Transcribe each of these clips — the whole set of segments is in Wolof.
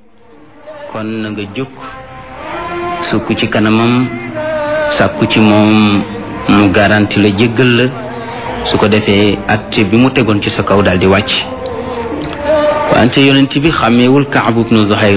kon na nga jóg sukk ci kanamam sàkku ci moom mu garanti la jéggal la su ko defee atte bi mu tegoon ci sa kaw daal di wàcc wante yonent bi xàmmeewul Kaabu ibnu Zuhayr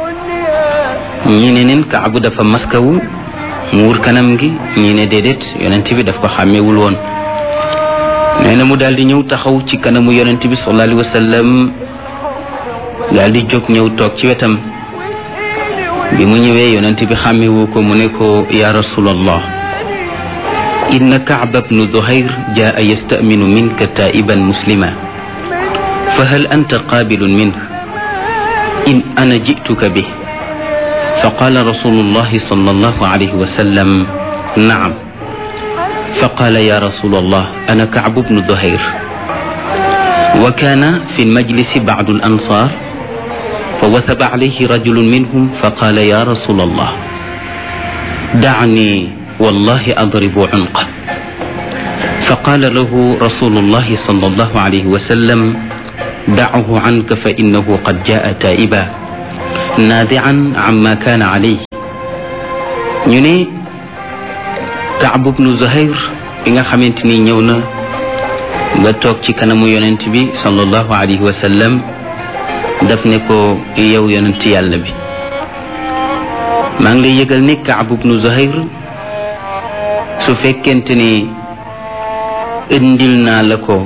ñi ne neen Kaabu dafa maskawu mu wur kanam gi ñi ne déedéet yonent bi daf ko xàmmeewul woon nee na mu daal di ñëw taxaw ci kanamu yonent bi sallallahu alayhi wa sallam daal di jóg ñëw toog ci wetam bi mu ñëwee yonent bi xàmmewu ko mu ne ko ya rasulallah inna kaaba bnu zuhayr jaa yastaminu minka taiban muslima fa hal anta qaabilun minh in ana jituka bih fa qaala rasulullahi sallallahu alayhi wa sallam naam fa qaala ya rasulallah ana kaabu bnu zuhayr wa kaana fi lmajlisi bacdu alansar فوثب عليه رجل منهم فقال يا رسول الله دعني والله أضرب عنقه فقال له رسول الله صلى الله عليه وسلم دعه عنك فإنه قد جاء تائبا ناذعا عما كان عليه ñu Kaab bnu Zuhayr bi nga xamante ni ñëw na nga toog ci kanamu yonent bi sallallahu alayhi wa sallam daf ne ko yow yonent yàlla bi maa ngi lay yëgal ni Kaab bnu Zuhayr su fekkente ni indil naa la ko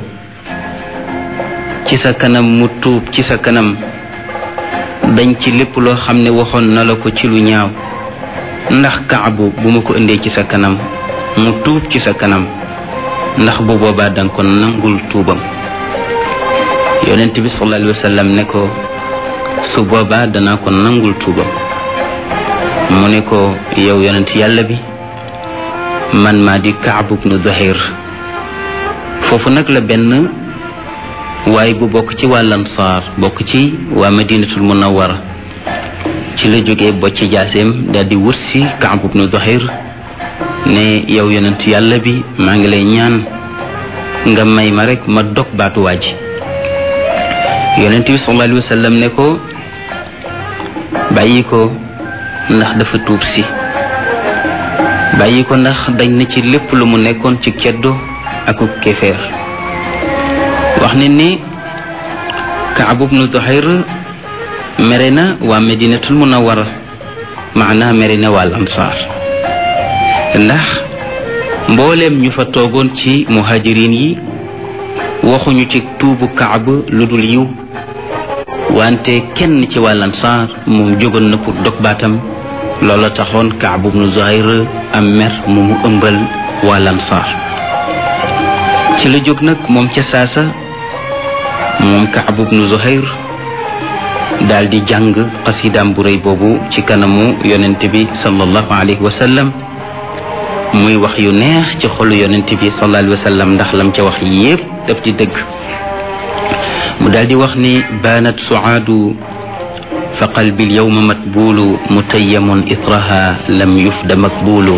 ci sa kanam mu tuub ci sa kanam dañ ci lépp loo xam ne waxoon na la ko ci lu ñaaw ndax Kaabu bu ma ko indee ci sa kanam mu tuub ci sa kanam ndax bu boobaa danga ko nangul tuubam yonent bi sallallahu alayhi wa sallam ne ko su boobaa danaa ko nangul tuubam mu ne ko yow yonent yàlla bi man maa di Kaab ibnu Zuhayr foofu nag la benn waaye bu bokk ci waa Ansaar bokk ci waa Madinatul Munawwara ci la jógee bocc jaaseem daal di wër si Kaab ibnu Zuhayr ne yow yonent yàlla bi maa ngi lay ñaan nga may ma rek ma dog baatu waa ji yonent bi sallallahu alayhi wa sallam ne ko bàyyi ko ndax dafa tuub si bàyyi ko ndax dañ na ci lépp lu mu nekkoon ci ceddo aku kéeféer wax ne ni Kaab ibnu Zuhayr mere na waa Medinatul Munawwara maanaa mere na waa Ansaar ndax mbooleem ñu fa toogoon ci muhajirin yi waxuñu ci tuubu Kaab lu dul yiw wante kenn ci waa Ansaar moom jógoon na pour dog baatam loola taxoon Kaab ibnu Zuhayr am mer mu mu ëmbal waa Ansaar ci la jóg nag moom ca saasa moom Kaab ibnu Zuhayr daal di jàng xasidaam bu rëy boobu ci kanamu yonent bi sallallahu alayhi wa sallam muy wax yu neex ci xolu yonent bi sallallahu alayhi wa sallam ndax lam ca wax yépp daf di dëgg mu daal di wax ni baanat suaadu fa qalbi alyawma matbulu mutayyamun ithraha lam yufda makbulu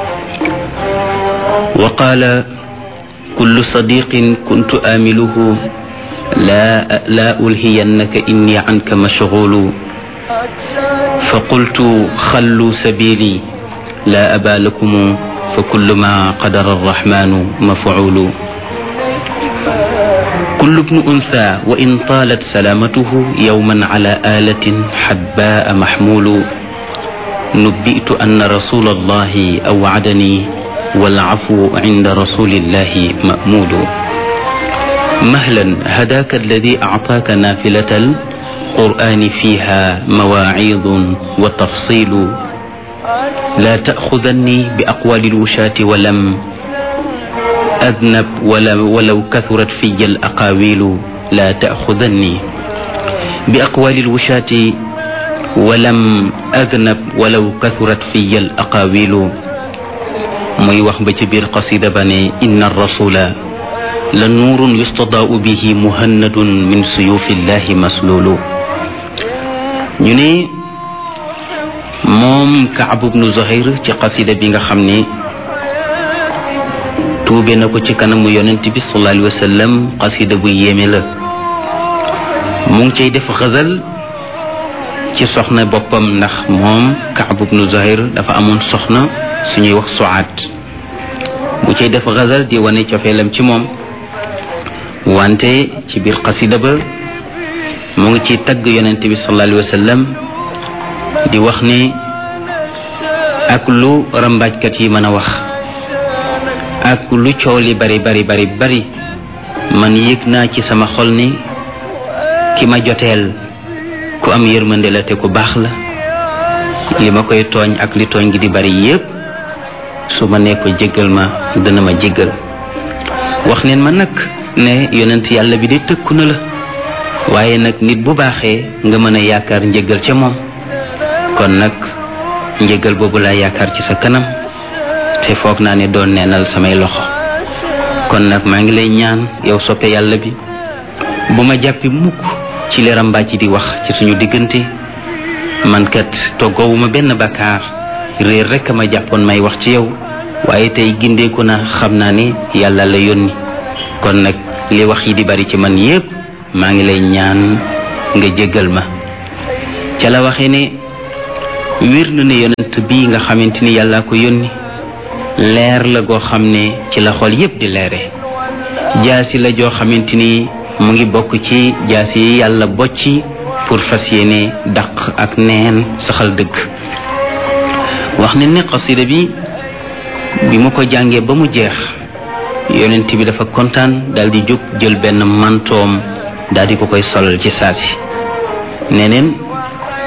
wa qaala kullu sadiqin kuntu aamiluhu لا لا ألهينك إني عنك مشغول فقلت خلوا سبيلي لا أبا لكم فكل ما قدر الرحمن مفعول كل ابن أنثى وإن طالت سلامته يوما على آلة حباء محمول نبئت أن رسول الله أوعدني والعفو عند رسول الله مأمول مهلا هداك الذي أعطاك نافلة القرآن فيها مواعيظ وتفصيل لا تأخذني بأقوال الوشاة ولم أذنب ولو, ولو كثرت في الأقاويل لا تأخذني بأقوال الوشاة ولم أذنب ولو كثرت في الأقاويل muy wax ba ci biir qasida ba ne inna rasula la nuurun yustadaau bihi muhannadun min suyufillahi maslulu ñu ne moom Kaab ibnu Zuhayr ci qasida bi nga xam ne tuube na ko ci kanamu yonent bi sallallahu alayhi wa sallam qasida bu yéeme la mu ngi cay def xasal ci soxna boppam ndax moom Kaab ibnu Zuhayr dafa amoon soxna suñuy wax Suaad bu cay def xasal di wane cofeelam ci moom wante ci biir xasida ba mu ngi ci tagg yonent bi sallallahu alayhi wa sallam di wax ne ak lu rambaajkat yi mën a wax ak lu coow li bari bari bari bari man yëg naa ci sama xol ni ki ma joteel ku am yërmande la te ku baax la li ma koy tooñ ak li tooñ gi di bari yépp su ma nee ko jéggal ma dana ma jéggal wax neen ma nag ne yonent yàlla bi de tëkku na la waaye nag nit bu baaxee nga mën a yaakaar njëggal ca moom kon nag njëggal boobu laa yaakaar ci sa kanam te foog naa ne doon neenal samay loxo kon nag maa ngi lay ñaan yow soppe yàlla bi bu ma jàppi mukk ci li rambaaji di wax ci suñu diggante man kat toggoowuma benn bakkaar réer rekk ma jàppoon may wax ci yow waaye tey gindeeku na xam naa ne yàlla la yónni kon nag li wax yi di bari ci man yépp maa ngi lay ñaan nga jéggal ma ca la waxee ne wér na ne yonent bii nga xamante ni yàlla ko yónni leer la goo xam ne ci la xol yépp di leere jaasi la joo xamante ni mu ngi bokk ci jaasi yi yàlla bocci pour fas yéene daq ak neen saxal dëgg wax ne ne xasida bi bi mu ko jàngee ba mu jeex yonent bi dafa kontaan daal di jóg jël benn mantoom daal di ko koy solal ci saasi neneen